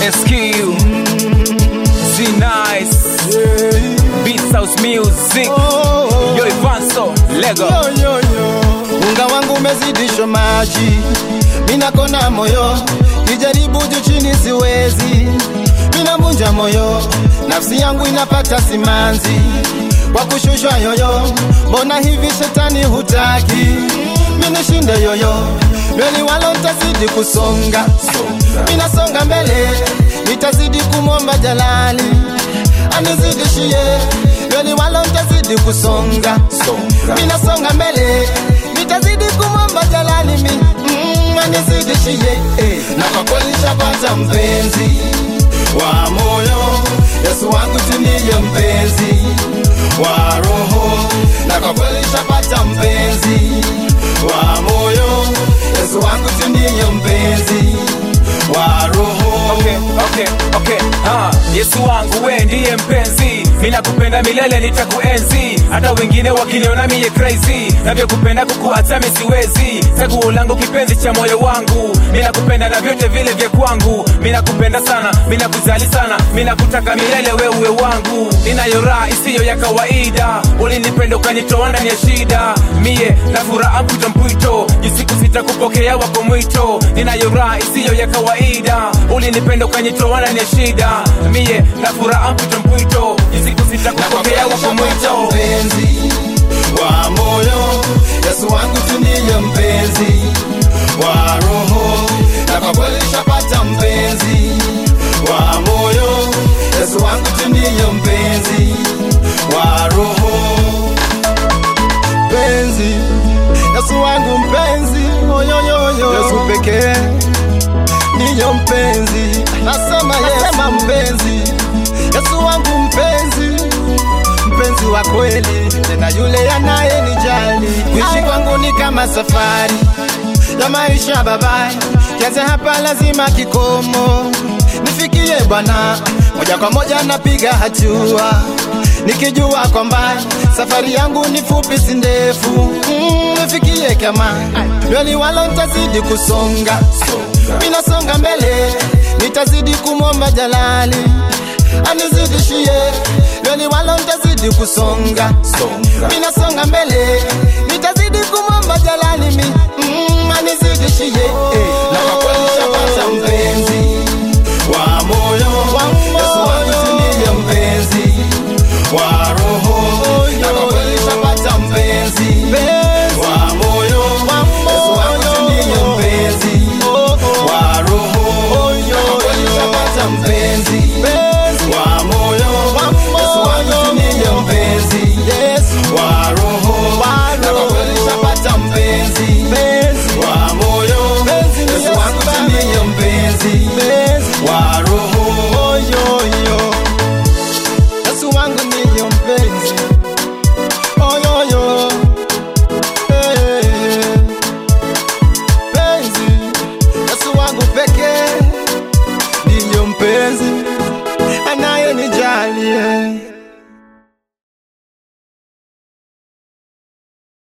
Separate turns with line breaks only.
SQ Z Nice Beats House Music Yo Ivanso Lego
Yo, yo, yo. Unga wangu umezidishwa maji, mina kona moyo, kijaribu juu chini siwezi, mina vunja moyo, nafsi yangu inapata simanzi kwa kushushwa yoyo. Mbona hivi shetani hutaki minishinde yoyo? Lweni walo ntazidi kusonga, minasonga mbele, nitazidi kumwomba Jalali anizidishie lweni walo ntazidi kusonga minasonga mbele nitazidi kumwomba jalali mi mm, anizidishie eh. na kwa kweli shapata mpenzi wa moyo yesu wangu tuniye mpenzi wa roho na kwa kweli shapata mpenzi wa moyo yesu wangu tuniye mpenzi wa roho
Okay, okay, okay. Ha, Yesu wangu we ndiye mpenzi, ninakupenda milele, nitakuenzi hata wengine wakiniona miye crazy, navyokupenda kukuacha mi siwezi. Chaguo langu kipenzi cha moyo wangu, ninakupenda na vyote vile vya kwangu. Ninakupenda sana, ninakujali sana, ninakutaka milele, we uwe wangu. Ninayo raha isiyo ya kawaida, ulinipenda ukanitoa ndani ya shida. Mie na furaha mpwito mpwito, jisiku sitakupokea wako mwito. Ninayo raha isiyo ya kawaida, ulinipenda ukanitoa ndani ya shida. Mie na furaha mpwito mpwito, jisiku sitakupokea wako mwito.
mpenzi wa moyo yesu wangu tuniye mpenzi wa roho na kwa kweli shapata mpenzi wa moyo yesu wangu tuniye mpenzi wa roho mpenzi yesu wangu mpenzi oyoyoyo yesu pekee niyo mpenzi nasema yesema mpenzi yesu wangu mpenzi mpenzi wa kweli tena yule anayenijali kuishi kwangu ni kama safari ya maisha babaye kianze hapa lazima kikomo nifikie bwana moja kwa moja napiga hatua nikijua kwamba safari yangu ni fupi si ndefu mm, nifikie kama lweni walo ntazidi kusonga minasonga mbele nitazidi kumwomba jalali anizidishie lweni walo ntazidi kusonga minasonga mbele nitazidi kumwomba jalali mi mm, anizidishie eh.